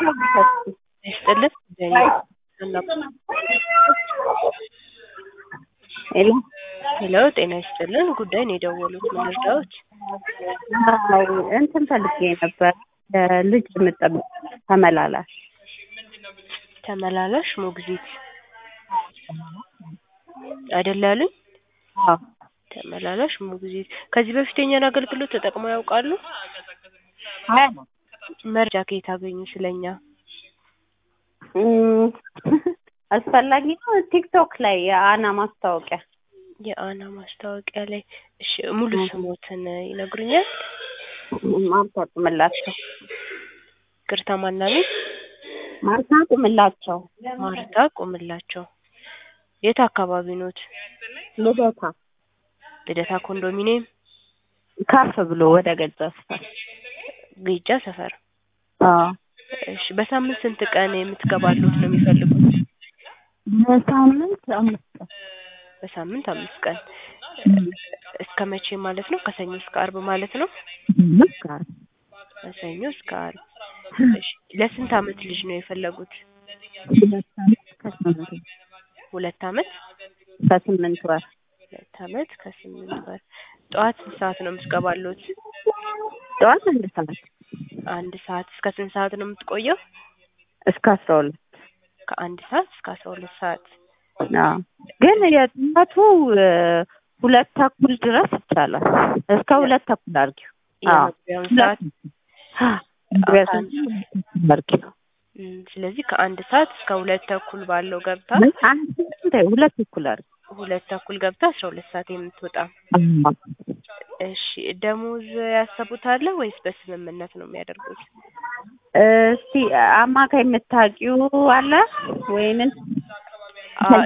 ይስጥልን ሄሎ ሄሎ ጤና ይስጥልን ጉዳይ ነው የደወሉት ምን ልርዳዎት አዎ እንትን ፈልጌ ነበር ልጅ የምጠብቅ ተመላላሽ ተመላላሽ ሞግዚት አይደል ያሉኝ አዎ ተመላላሽ ሞግዚት ከዚህ በፊት የኛን አገልግሎት ተጠቅመው ያውቃሉ አይ መረጃ ከየት አገኙ ስለኛ እም፣ አስፈላጊ ነው ቲክቶክ ላይ የአና ማስታወቂያ የአና ማስታወቂያ ላይ እሺ ሙሉ ስሞትን ይነግሩኛል ማርታ ቁምላቸው ቅርታ ማናቤት ማርታ ቁምላቸው ማርታ ቁምላቸው የት አካባቢ ኖት ልደታ ልደታ ኮንዶሚኒየም ከፍ ብሎ ወደ ገዛ ስፋት ጌጃ ሰፈር አዎ እሺ በሳምንት ስንት ቀን የምትገባሉት ነው የሚፈልጉት በሳምንት አምስት ቀን በሳምንት አምስት ቀን እስከ መቼ ማለት ነው ከሰኞ እስከ አርብ ማለት ነው ልክ አይደል? ከሰኞ እስከ አርብ እሺ ለስንት አመት ልጅ ነው የፈለጉት ሁለት ዓመት ከስምንት ሁለት አመት ከስምንት ወር ሁለት አመት ከስምንት ወር ጠዋት ስንት ሰዓት ነው የምትገባሉት ጠዋት አንድ ሰዓት አንድ ሰዓት እስከ ስንት ሰዓት ነው የምትቆየው እስከ አስራ ሁለት ከአንድ ሰዓት እስከ አስራ ሁለት ሰዓት አዎ ግን የጠዋቱ እ፣ ሁለት ተኩል ድረስ ይቻላል እስከ ሁለት ተኩል አድርጊው አዎ የመግቢያውን ሰዓት ድረስ አድርጊው እም፣ ስለዚህ ከአንድ ሰዓት እስከ ሁለት ተኩል ባለው ገብታ አንድ ተኩል ሁለት ተኩል አድርጊው ሁለት ተኩል ገብታ አስራ ሁለት ሰዓት የምትወጣ አዎ። እሺ ደሞዝ ያሰቡት አለ ወይስ በስምምነት ነው የሚያደርጉት እስቲ አማካይ የምታውቂው አለ ወይንም አ-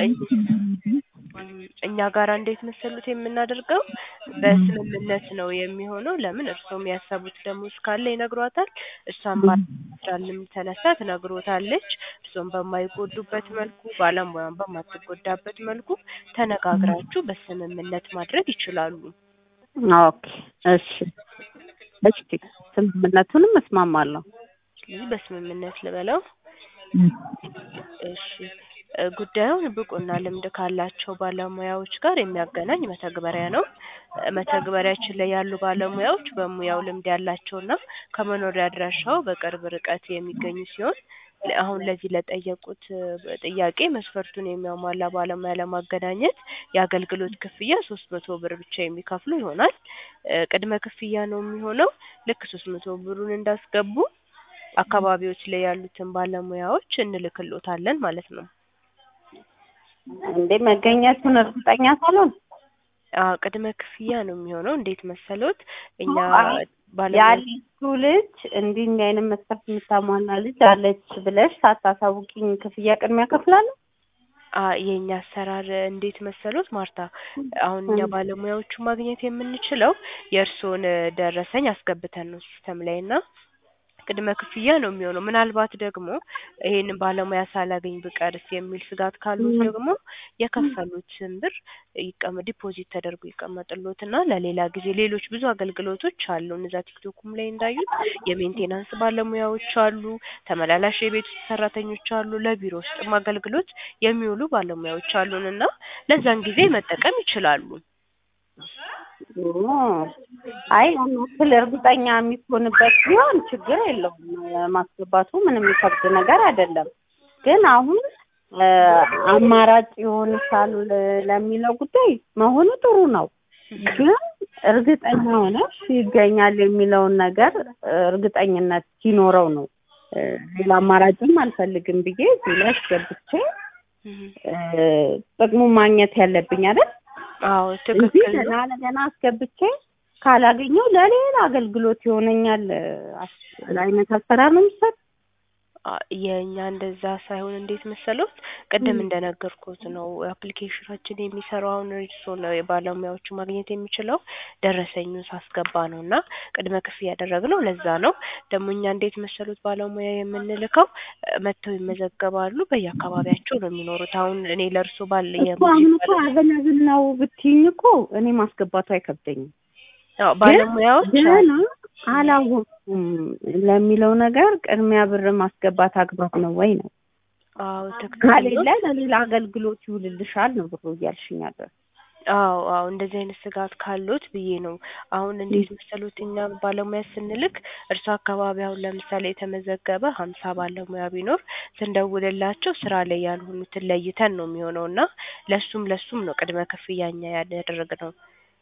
እኛ ጋር እንዴት መሰሉት የምናደርገው በስምምነት ነው የሚሆነው። ለምን እርስዎም ያሰቡት ደሞዝ ካለ ይነግሯታል። እሷም ባልም ተነሳ ትነግሮታለች። እርስዎም በማይጎዱበት መልኩ ባለሙያም በማትጎዳበት መልኩ ተነጋግራችሁ በስምምነት ማድረግ ይችላሉ። ኦኬ እሺ እሺ ስምምነቱንም እስማማለሁ ስለዚህ በስምምነት ልበለው። እሺ እ፣ ጉዳዩን ብቁና ልምድ ካላቸው ባለሙያዎች ጋር የሚያገናኝ መተግበሪያ ነው። እ፣ መተግበሪያችን ላይ ያሉ ባለሙያዎች በሙያው ልምድ ያላቸውና ከመኖሪያ አድራሻው በቅርብ ርቀት የሚገኙ ሲሆን ለ- አሁን ለዚህ ለጠየቁት እ፣ ጥያቄ መስፈርቱን የሚያሟላ ባለሙያ ለማገናኘት የአገልግሎት ክፍያ ሶስት መቶ ብር ብቻ የሚከፍሉ ይሆናል። እ፣ ቅድመ ክፍያ ነው የሚሆነው። ልክ ሶስት መቶ ብሩን እንዳስገቡ አካባቢዎች ላይ ያሉትን ባለሙያዎች እንልክሎታለን ማለት ነው። እንዴ መገኘቱን እርግጠኛ ሳልሆን አዎ ቅድመ ክፍያ ነው የሚሆነው። እንዴት መሰሎት እኛ አይ፣ ባለሙያ ያለችው ልጅ እንዲህ እንዲህ አይነት መስፈርት የምታሟላ ልጅ አለች ብለሽ ሳታሳውቂኝ ክፍያ ቅድሚያ ከፍላለሁ? አ የኛ አሰራር እንዴት መሰሎት ማርታ፣ አሁን እኛ ባለሙያዎቹ ማግኘት የምንችለው የእርስዎን ደረሰኝ አስገብተን ነው ሲስተም ላይ እና ቅድመ ክፍያ ነው የሚሆነው። ምናልባት ደግሞ ይሄንን ባለሙያ ሳላገኝ ብቀርስ የሚል ስጋት ካሉት ደግሞ የከፈሉትን ብር ይቀመ ዲፖዚት ተደርጎ ይቀመጥሎትና ለሌላ ጊዜ ሌሎች ብዙ አገልግሎቶች አሉ። እነዛ ቲክቶኩም ላይ እንዳዩት የሜንቴናንስ ባለሙያዎች አሉ፣ ተመላላሽ የቤት ውስጥ ሰራተኞች አሉ፣ ለቢሮ ውስጥም አገልግሎት የሚውሉ ባለሙያዎች አሉን እና ለዛን ጊዜ መጠቀም ይችላሉ። ኦ፣ አይ ያን ያክል እርግጠኛ የሚሆንበት ቢሆን ችግር የለውም። ማስገባቱ ምንም የሚከብድ ነገር አይደለም። ግን አሁን እ፣ አማራጭ ይሆንሻል ለሚለው ጉዳይ መሆኑ ጥሩ ነው። ግን እርግጠኛ ሆነሽ ይገኛል የሚለውን ነገር እ፣ እርግጠኝነት ሲኖረው ነው እ፣ ሌላ አማራጭም አልፈልግም ብዬ እዚህ ላይ አስገብቼ እ፣ ጥቅሙን ማግኘት ያለብኝ አይደል? አዎ እንጂ ትክክል ነው። ገና ለገና አስገብቼ ካላገኘው ለሌላ አገልግሎት ይሆነኛል አስ- አይነት አሰራር ነው የሚሰጥ። አ የእኛ እንደዛ ሳይሆን እንዴት መሰሎት ቅድም እንደነገርኩት ነው አፕሊኬሽናችን የሚሰራው አሁን እርስዎ ነው የባለሙያዎቹ ማግኘት የሚችለው ደረሰኙን ሳስገባ ነው እና ቅድመ ክፍያ ያደረግነው ለዛ ነው። ደግሞ እኛ እንዴት መሰሎት ባለሙያ የምንልከው እ፣ መጥተው ይመዘገባሉ። በየአካባቢያቸው ነው የሚኖሩት። አሁን እኔ ለእርስዎ ባል እኮ አሁን እኮ አቬለብል ነው ብትይኝ እኮ እኔ ማስገባቱ አይከብደኝም። ያው ባለሙያዎች ገና አላወኩም ለሚለው ነገር ቅድሚያ ብር ማስገባት አግባብ ነው ወይ ነው? አዎ ትክክል ከሌለ ነው። ለሌላ አገልግሎት ይውልልሻል ነው ብሩ እያልሽኝ ያለው። አዎ አዎ እንደዚህ አይነት ስጋት ካሉት ብዬ ነው። አሁን እንዴት መሰሉት እኛ ባለሙያ ስንልክ እርሱ አካባቢ አሁን ለምሳሌ የተመዘገበ ሀምሳ ባለሙያ ቢኖር ስንደውልላቸው ስራ ላይ ያልሆኑትን ለይተን ነው የሚሆነው እና ለሱም ለሱም ነው ቅድመ ክፍያ እኛ ያደረግነው።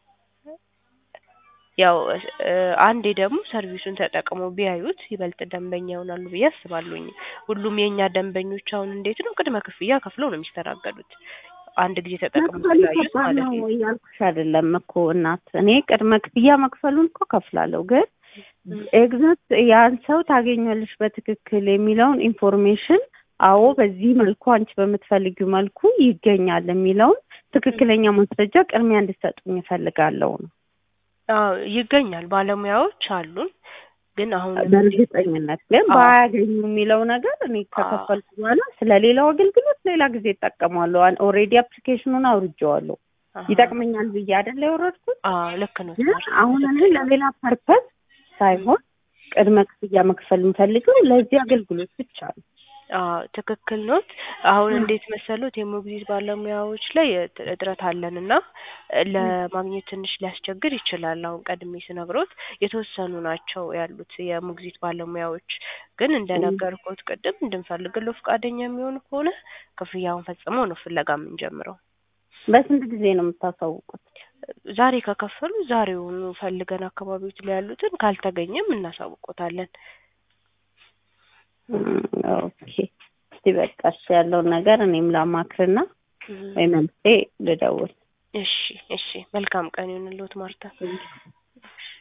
ያው እ አንዴ ደግሞ ሰርቪሱን ተጠቅመው ቢያዩት ይበልጥ ደንበኛ ይሆናሉ ብዬ አስባለሁኝ። ሁሉም የእኛ ደንበኞች አሁን እንዴት ነው ቅድመ ክፍያ ከፍለው ነው የሚስተናገዱት። አንድ ጊዜ ተጠቅመው መክፈል ስላዩት ከባድ ማለት ነው ነው። እያልኩሽ አይደለም እኮ እናት። እኔ ቅድመ ክፍያ መክፈሉን እኮ ከፍላለሁ፣ ግን ኤግዛክት ያን ሰው ታገኛለሽ በትክክል የሚለውን ኢንፎርሜሽን አዎ በዚህ መልኩ አንቺ በምትፈልጊው መልኩ ይገኛል የሚለውን ትክክለኛ ማስረጃ ቅድሚያ እንድትሰጡኝ እፈልጋለሁ ነው። አዎ ይገኛል፣ ባለሙያዎች አሉን። ግን አሁን በእርግጠኝነት ግን አዎ። ባያገኙ የሚለው ነገር እኔ ከከፈልኩ በኋላ ስለ ሌላው አገልግሎት ሌላ ጊዜ እጠቀማለሁ። ኦልሬዲ አፕሊኬሽኑን አውርጄዋለሁ። አሃ። ይጠቅመኛል ብዬ አይደለ የወረድኩት። አዎ ልክ ነው። ግን አሁን እኔ ለሌላ ፐርፐዝ ሳይሆን ቅድመ ክፍያ መክፈል የምፈልገው ለዚህ አገልግሎት ብቻ ነው። አዎ ትክክል ኖት። አሁን እንዴት መሰሉት የሞግዚት ባለሙያዎች ላይ እጥ- እጥረት አለን እና ለማግኘት ትንሽ ሊያስቸግር ይችላል። አሁን ቀድሜ ስነግሮት የተወሰኑ ናቸው ያሉት የሞግዚት ባለሙያዎች። ግን እንደነገርኩት ቅድም እንድንፈልግለው ፈቃደኛ የሚሆኑ ከሆነ ክፍያውን ፈጽመው ነው ፍለጋ የምንጀምረው። በስንት ጊዜ ነው የምታሳውቁት? ዛሬ ከከፈሉ ዛሬውኑ ፈልገን አካባቢዎች ላይ ያሉትን ካልተገኘም እናሳውቆታለን። እም፣ ኦኬ እስቲ በቃ እሺ ያለውን ነገር እኔም ላማክርና ወይ መልሴ ልደውል። እሺ እሺ፣ መልካም ቀን ይሁንልዎት ማርታ።